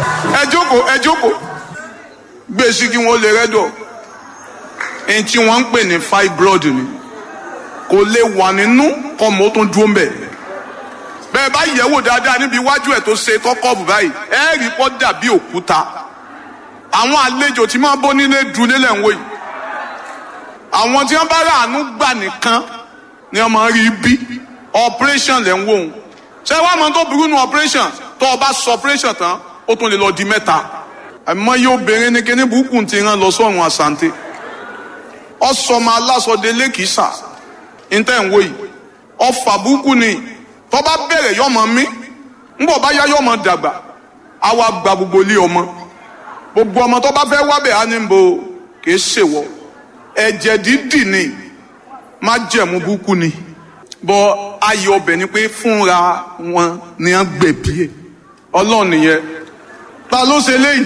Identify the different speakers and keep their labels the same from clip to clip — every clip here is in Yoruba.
Speaker 1: ẹ jókòó ẹ jókòó gbé sí kí wọ́n lè rẹ́dọ̀ ẹni tí wọ́n ń pè ní fibroid ni kò lè wà nínú kọ́mọ tó ń dúró ń bẹ̀ bẹ́ẹ̀ bá yẹ̀wò dáadáa níbi iwájú ẹ̀ tó ṣe kọ́kọ́ọ̀bù báyìí ẹ rí kọ́ dàbí òkúta àwọn àlejò tí máa bọ́ nílé dùn nílẹ̀ ń wò yìí àwọn tí wọ́n bá rà àánú gbà nìkan ni wọ́n máa rí bí operation lẹ́ ń wò ó ṣé wàá mọ tó burú nu operation tó o bá sọ operation tán ó tún lè lọ di mẹ́ta àmọ́ yóò obìnrin ní kíní burúkú ti rán lọ sọ́run àsante ọ̀sọ́mọ aláṣọdé lẹ́kìsà níta ń wò yìí ọ̀fà burúkú ni tó bá bẹ̀rẹ̀ yọmọ mi ńbọ̀ bá yá yọmọ dàgbà àwa gba gbogbo ilé ọmọ gbogbo ọmọ tó bá fẹ́ wábẹ̀ á ní bo kì í ṣèwọ ẹ̀jẹ̀ dídì ni má jẹ̀mú burúkú ni bọ́ ayọ̀ ọbẹ̀ ni pé fúnra wọn ni wọ́n gbẹ̀bí ẹ̀ ọlọ́run nìyẹn ta ló ṣe léyìí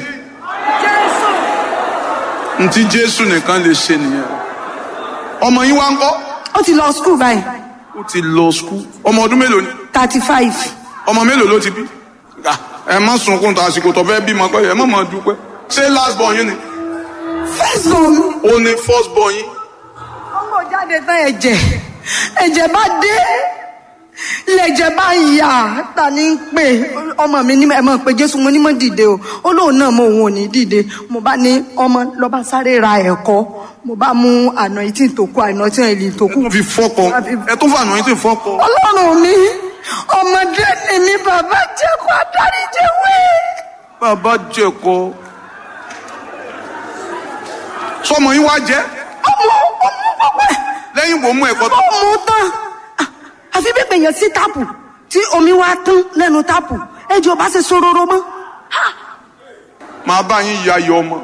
Speaker 1: ntí jésù nìkan lè ṣe nìyẹn ọmọ yín wá ń kọ́
Speaker 2: ó ti lọ skul báyìí
Speaker 1: ó ti lọ skul ọmọ ọdún mélòó ni
Speaker 2: thirty five
Speaker 1: ọmọ mélòó ló ti bí Ah, ẹ má sunkún tó àsìkò tó fẹ́ bímọ pé ẹ má má dúpẹ́ ṣé last born yín ni
Speaker 2: first born mi.
Speaker 1: ó ní first born yín
Speaker 2: ọmọ jáde tán ẹ̀jẹ̀ ẹ̀jẹ̀ bá dé lẹ̀jẹ̀ bá yà ta ní ń pè ọmọ mi ní ẹ mọ̀ pé jésù mo ní mọ̀ dìde o ó lóun náà mo òun ò ní dìde mo bá ní ọmọ lọ́ba sáré ra ẹ̀kọ́ mo bá mú àná etí tó kú àná tí èlì tó kú.
Speaker 1: ẹ tún fi fọ́kọ ẹ tún fànà yín tí fọ́kọ
Speaker 2: ọlọ́run mi ọmọdé ni mi bàbá jẹ́ kó adarí jẹ́ wé.
Speaker 1: bàbá jẹ̀kọ sọmọ yín wá jẹ́
Speaker 2: ọmọ ọmọ pọpẹ
Speaker 1: lẹ́yìn wo mú ẹ̀kọ́ tó
Speaker 2: ó mú tán Ah, àfi bí pèèyàn sí táàpù tí omi wá tán lẹ́nu táàpù ẹjọ́ bá ṣe sororo mọ́.
Speaker 1: máa bá yín ya ayọ̀ ọmọ.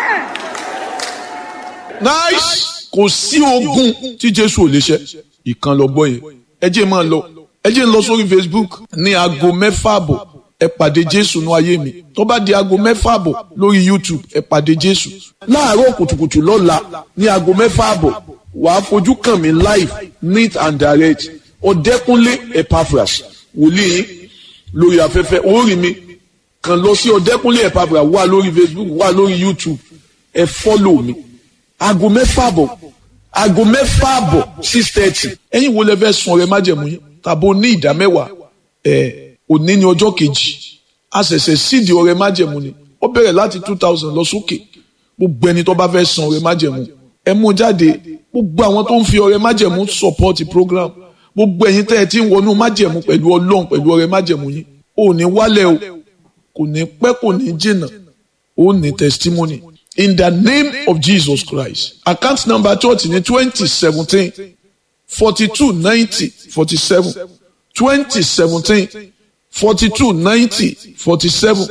Speaker 3: nice kò sí ogun tí jésù ò lè ṣe ìkan lọ gbọ́ yẹn ẹ jẹ́ máa lọ ẹ jẹ́ ń lọ sórí facebook ní aago mẹ́fà àbọ̀ ẹ pàdé jésù ní ayé mi tó bá di aago mẹ́fà àbọ̀ lórí youtube ẹ pàdé jésù láàárọ̀ kùtùkùtù lọ́la ní aago mẹ́fà àbọ̀ wàá fojú kàn mí live neat and direct ọ̀dẹ́kúnlé epaphras wòlíì yín lórí afẹ́fẹ́ orí mi kàn lọ sí ọ̀dẹ́kúnlé epaphras wà lórí facebook wà lórí youtube ẹ fọ́lò mi aago mẹ́fà àbọ̀ aago mẹ́fà àbọ̀ six thirty ẹ̀yin wo lẹ fẹ́ sun ọrẹ májẹ̀mú yín tàbó ní ìdá mẹ́wàá ẹ̀ òní ní ọjọ́ kejì a ṣẹ̀ṣẹ̀ sídìí ọrẹ májẹ̀mú ni ó bẹ̀rẹ̀ láti two thousand lọ sókè gbogbo ẹni tó bá fẹ́ san ọrẹ májẹ̀mú ẹ mú jáde gbogbo àwọn tó ń fi ọrẹ májẹ̀mú support program gbogbo ẹ̀yin tẹ́ ẹ ti ń wọnú májẹ̀mú pẹ̀lú ọlọ́run pẹ̀lú ọrẹ májẹ̀mú yín ò ní wálẹ̀ o kò ní pẹ́ kò ní jìnnà ó ní testimony in the name of Jesus Christ account number church ní twenty seventeen forty two ninety forty seven twenty seventeen forty two ninety forty seven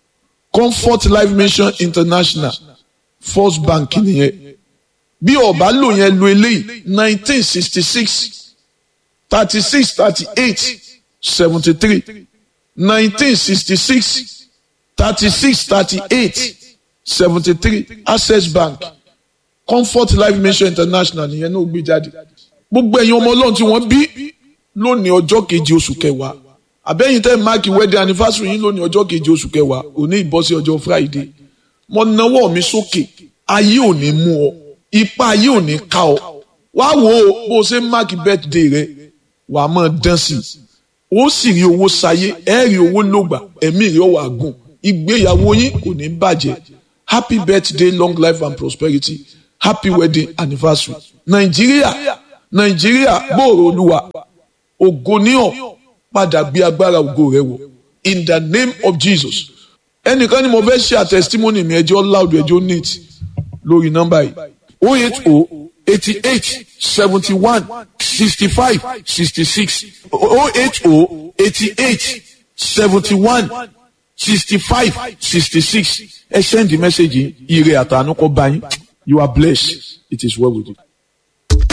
Speaker 3: Comfort Life Mission International First Bank nìyẹn bí ọba lò yẹn lo eléyìí nineteen sixty six thirty six thirty eight seventy three nineteen sixty six thirty six thirty eight seventy three access bank comfort life mission international nìyẹn náà gbé jáde gbogbo ẹ̀yin ọmọ ọlọ́run tí wọ́n bí lónìí ọjọ́ keje oṣù kẹwàá àbẹ́yìn tẹ́ máàkì wedding anniversary yín lónìí ọjọ́ keje oṣù kẹwàá òní ìbọ́sí ọjọ́ friday mo nawọ́ mi sókè ayé ò ní mú ọ ipa ayé ò ní ká ọ wá wo bó o ṣe ń máàkì birthday rẹ wàá máa dán sí i ó sì rí owó sayé ẹ rí owó lògbà ẹ̀mí rẹ wà gùn ìgbéyàwó yín kò ní bàjẹ́ happy birthday long life and prosperity happy wedding anniversary nàìjíríà nàìjíríà gbòòrò olúwa ògo ní ọ padà gbé agbára ògo rẹ wọ in the name of jesus ẹnìkan ni mo fẹ́ ṣe àtẹ̀sítímọ́nì mi ẹjọ́ loud ẹjọ́ neat lórí nọ́mbà yìí oh eight oh eighty eight seventy one sixty five sixty six oh eight oh eighty eight seventy one sixty five sixty six ẹ send the message yìí ire àtànú kọ bá yín you are blessed it is well with you.